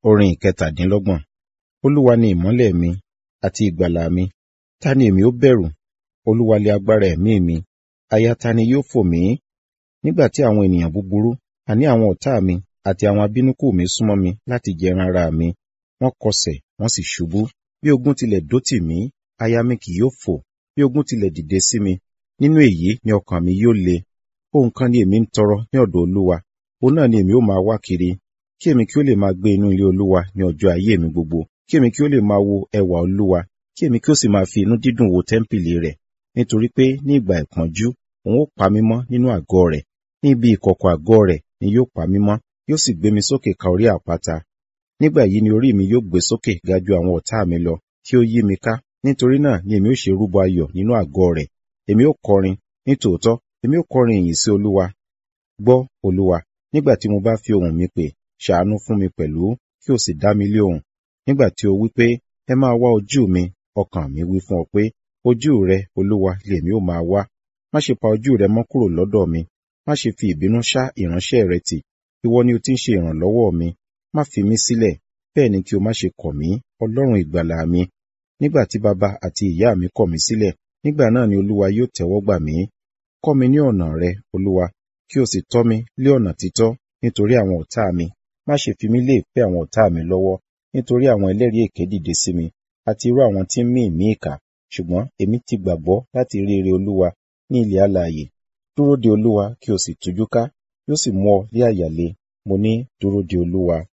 Orin ìkẹtàdínlọ́gbọ̀n. Olúwa ni ìmọ́lẹ̀ mi àti ìgbàlà mi. Ta ni èmi ó bẹ̀rù? Olúwa lé agbára ẹ̀mí mi. Aya ta ni yóò fò mí? Nígbà tí àwọn ènìyàn búburú, àní àwọn ọ̀tá mi àti àwọn abínúkù mi súnmọ́ mi láti jẹ ẹran ara mi. Wọ́n kọsẹ̀, wọ́n sì ṣubú. Bí ogun tilẹ̀ dó tì mí, aya mi kì yóò fò. Bí ogun tilẹ̀ dìde sí mi, nínú èyí ni ọkàn mi yóò le. Ohun kan ni èmi ń tọrọ ní ọ̀dọ̀ Olúwa, òun náà ni èmi ó máa wá kiri, kí èmi kí ó lè máa gbé inú ilé Olúwa ní ọjọ́ ayé mi gbogbo, kí èmi kí ó lè máa wo ẹwà Olúwa, kí èmi kí ó sì máa fi inú dídùn wo tẹ́ḿpìlì rẹ̀. Nítorí pé ní ìgbà ìpọ́njú, òun ó pa mí mọ́ nínú àgọ́ rẹ̀, ní ibi ìkọ̀kọ̀ àgọ́ rẹ̀ ni yóò pa mí mọ́, yóò sì gbé mi sókè ka orí àpáta. Nígbà yìí ni orí mi yóò gbé sókè ga ju àwọn ọ̀tá mi lọ, tí ó yí mi ká. Nítorí náà ni èmi ó ṣe rúbọ ayọ̀ nínú àgọ́ rẹ̀. Èmi ó kọrin, nítòótọ́, èmi ó kọrin ìyìn sí Olúwa. Gbọ́, Olúwa, nígbà tí mo bá fi ohùn mi pè, ṣàánú fún mi pẹ̀lú, kí o sì dá mi lé ohùn. Nígbà tí o wí pé, ẹ máa wá ojú mi, ọkàn mi wí fún ọ pé, ojú rẹ, Olúwa, lèmi ó máa wá. Má ṣe pa ojú rẹ mọ́ kúrò lọ́dọ̀ mi. Má ṣe fi ìbínú ṣá ìránṣẹ́ rẹ tì. Ìwọ ni o ti ń ṣe ìrànlọ́wọ́ mi. Má fi mí sílẹ̀, bẹ́ẹ̀ ni kí o má ṣe kọ̀ mí, Ọlọ́run ìgbàlà mi. Nígbà tí baba àti ìyá mi kọ̀ mí sílẹ̀, nígbà náà ni Olúwa yóò tẹ́wọ́ gbà mí. Kọ́ mi ní ọ̀nà rẹ, Olúwa, kí o sì tọ́ mi lé ọ̀nà títọ́ nítorí àwọn ọ̀tá mi. Má ṣe fi mí lé ìfẹ́ àwọn ọ̀tá mi lọ́wọ́, nítorí àwọn ẹlẹ́rìí èké dìde sí mi, àti irú àwọn tí ń mí ìmí ìkà. Ṣùgbọ́n èmi ti gbàgbọ́ láti rí ire Olúwa ní ilẹ̀ alààyè. Dúró de Olúwa kí o sì tújú ká, yóò sì mú ọ lé àyà le. Mo ní, dúró de Olúwa.